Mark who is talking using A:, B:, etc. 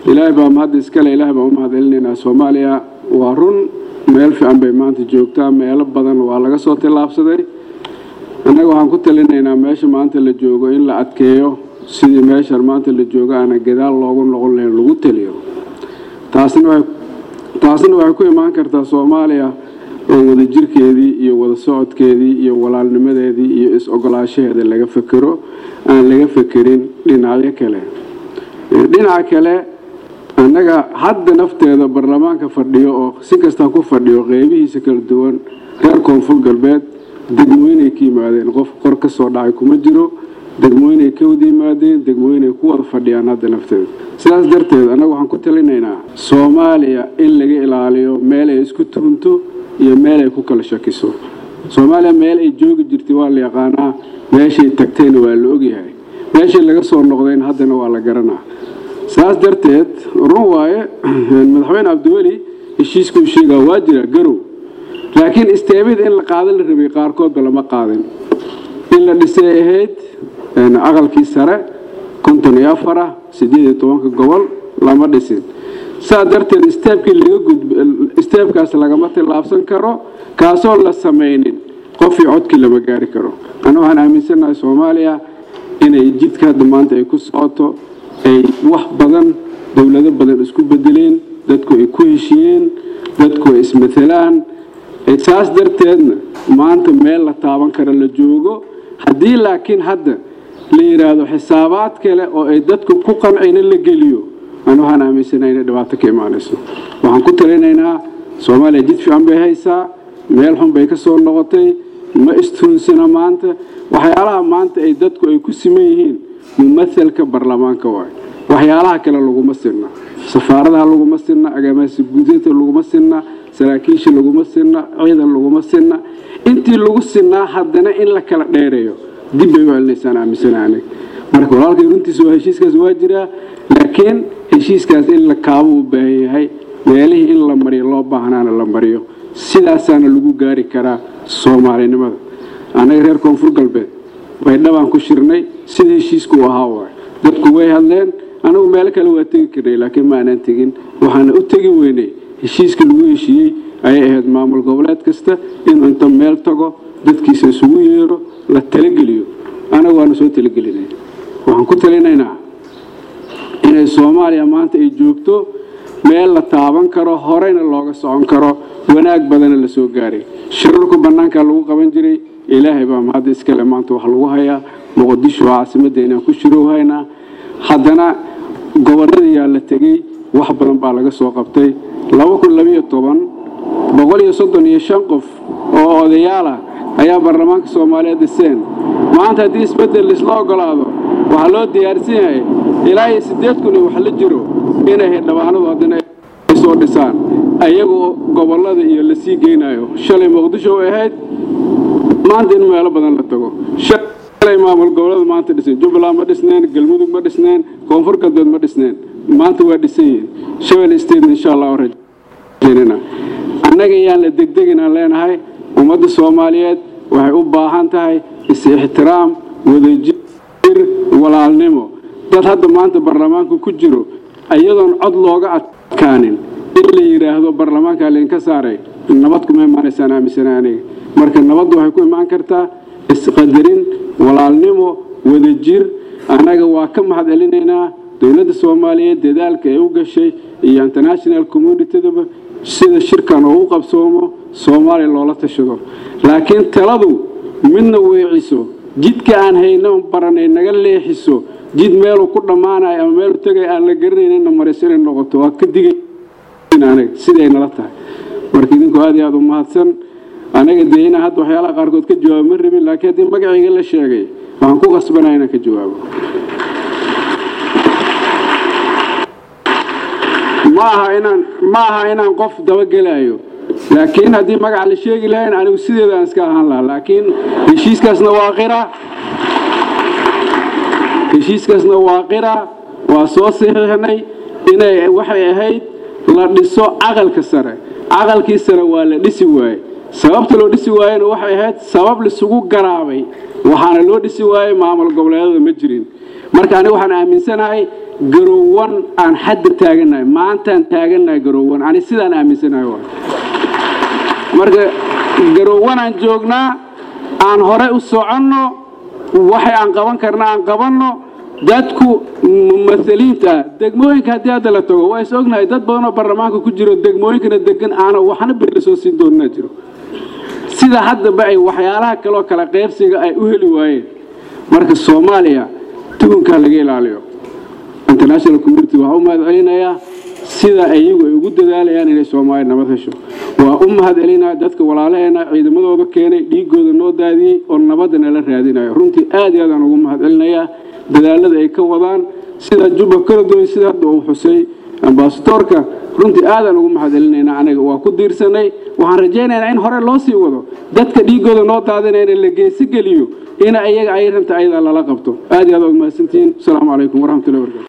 A: ilaahay baa mahad iskale ilaahay baan u mahad celinaynaa soomaaliya waa run meel fiican bay maanta joogtaa meelo badan waa laga soo tillaabsaday annaga waxaan ku talinaynaa meesha maanta la joogo in la adkeeyo sidii meeshan maanta la joogo aana gadaal loogu noqon lahayn lagu taliyo taasina waxay taasina waxay ku imaan kartaa soomaaliya oo wadajirkeedii iyo wada socodkeedii iyo walaalnimadeedii iyo is-ogolaashaheeda laga fekero aan laga fekerin dhinacyo kale dhinaca kale annaga hadda nafteeda baarlamaanka fadhiyo oo si kasta ku fadhiyo qeybihiisa kala duwan reer koonfur galbeed degmooyinay ka yimaadeen qof qor ka soo dhacay kuma jiro degmooyinay ka wada yimaadeen degmooyinay ku wada fadhiyaan hadda nafteeda sidaas darteed annaga waxaan ku talinaynaa soomaaliya in laga ilaaliyo meel ay isku tuunto iyo meel ay ku kala shakiso soomaaliya meel ay joogi jirtay waa la yaqaanaa meeshay tagtayna waa la ogyahay meeshay laga soo noqdayna haddana waa la garanaa saas darteed run waaye madaxweyne cabdiweli heshiiskuu sheegaa waa jira garow laakiin isteemida in la qaada la rabay qaarkoodba lama qaadin in la dhisay ahayd aqalkii sare konton iyo afara siddeed iyo tobanka gobol lama dhisin saa darteed isteebkii laga gudb isteebkaas lagama tillaabsan karo kaasoo la samaynin qofii codkii lama gaari karo ana waxaan aaminsannahay soomaaliya inay jidka hadda maanta ay ku socoto ay wax badan dowlado badan isku bedeleen dadku ay ku heshiyeen dadku ay ismatalaan saas darteedna maanta meel la taaban kara la joogo haddii laakiin hadda la yidhaahdo xisaabaad kale oo ay dadku ku qancina la geliyo an waxaan aaminsanahay inay dhibaato ka imaanayso waxaan ku talinaynaa soomaaliya jid fiican bay haysaa meel xun bay ka soo noqotay ma istuunsana maanta waxyaalaha maanta ay dadku ay ku siman yihiin mumathalka baarlamaanka waay waxyaalaha kale laguma sinna safaaradaha laguma sinna agaamaasi guudinta laguma sinna saraakiisha laguma sinna ciidan laguma sinna intii lagu sinnaa haddana in la kala dheereeyo dib bay u celinaysaan aaminsana anig marka walaalkay runtiisa waa heshiiskaas waa jiraa laakiin heshiiskaas in la kaabo u baahan yahay meelihii in la mariyo loo baahnaana la mariyo sidaasaana lagu gaari karaa soomaalinimada annaga reer koonfur galbeed baydhabaan ku shirnay sida heshiisku u ahaa waay dadku way hadleen anagu meelo kale waa tegi karnay laakiin ma aanaan tegin waxaana u tegi weynay heshiiska lagu heshiiyey ayay ahayd maamul goboleed kasta inuu inta meel tago dadkiisa isugu yeero la talageliyo anagu waana soo talagelinay waxaan ku talinaynaa inay soomaaliya maanta ay joogto meel la taaban karo horeyna looga socon karo wanaag badana la soo gaaray shirarku bannaankaa lagu qaban jiray ilaahay baa mahadda iskale maanta wax lagu hayaa muqdisho waa caasimadda inaan ku shirowhaynaa haddana gobolladayaa la tegey wax badan baa laga soo qabtay qof oo odayaal ah ayaa baarlamaanka soomaaliyeed dhiseen maanta haddii isbeddel laisla ogolaado waxaa loo diyaarsan yahay ilaa iyo siddeed kun iyo wax la jiro inay hidhabaanadu haddana ay soo dhisaan ayagoo gobollada iyo la sii geynayo shalay muqdisho ay ahayd maanta in meelo badan la tago shalay maamul gobollada maanta dhiseen jubbaland ma dhisneen galmudug ma dhisneen koonfur galbeed ma dhisneen maanta waa dhisan yihiin shabel state insha allah rajaynana annaga yaan la degdeginaan leenahay ummadda soomaaliyeed waxay u baahan tahay is-ixtiraam wadajir walaalnimo dad hadda maanta baarlamaanku ku jiro iyadoon cod looga adkaanin in la yidhaahdo baarlamaankaa laydinka saaray nabad kuma imaanaysaan aaminsana aniga marka nabaddu waxay ku imaan kartaa isqadarin walaalnimo wadajir annaga waa ka mahad celinaynaa dowladda soomaaliyeed dadaalka ay u gashay iyo international communitydaba sida shirkan oo u qabsoomo soomaaliya loola tashado laakiin taladu midna weeciso jidka aan hayno baranay naga leexiso jid meeluu ku dhammaanayo ama meelu tegay aan la garanaynina mariso inay noqoto waa ka digay anaga siday nala tahay marka idinku aad iyo aad u mahadsan anaga dee inaan hadda waxyaalaha qaarkood ka jawaabo ma rabin laakiin haddii magacayga la sheegay waxaan ku qasbanaya inaan ka jawaabo ma aha inaan ma aha inaan qof dabagelaayo laakiin haddii magaca la sheegi lahayn anigu sideedaan iska ahaan lahaa laakiin heshiiskaasna waa qira heshiiskaasna waa qira waa soo saxiixnay inay waxay ahayd la dhiso caqalka sare caqalkii sare waa la dhisi waaye sababta loo dhisi waayena waxay ahayd sabab laisugu garaabay waxaana loo dhisi waayey maamul goboleedada ma jirin marka aniga waxaan aaminsanahay garowan aan xadda taagannahay maantaan taagannahay garowan ani sidaan aaminsanahay waa marka garowanaan joognaa aan hore u soconno waxay aan qaban karna aan qabanno dadku mumaaliinta ah degmooyinka haddii hadda la tago waa is ognahay dad badan oo baarlamaanka ku jiro degmooyinkana degan aana waxna beri soo siin doonina jiro sida haddaba ay waxyaalaha kaloo kala qaybsiga ay u heli waayeen marka soomaaliya tugunkaa laga ilaaliyo international community waxaa u mahad celinayaa sida iyagu ay ugu dadaalayaan inay soomaaliya nabad hesho waa u mahad celinaya dadka walaalaheena ciidamadooda keenay dhiigooda noo daadiyey oo nabadda nala raadinayo runtii aad iyo aadaan ugu mahad celinayaa dadaalada ay ka wadaan sida juba kaladoy sida hadda uu xusay ambasadoorka runtii aadaan ugu mahad celinaynaa aniga waa ku diirsanay waxaan rajaynaynaa in hore loo sii wado dadka dhiigooda noo daadinayna la geesi geliyo in iyaga ay rabta ayadaa lala qabto aad iyo aad ugu mahadsantihiin asalaamu calaykum waraxmatullahi wabarakatu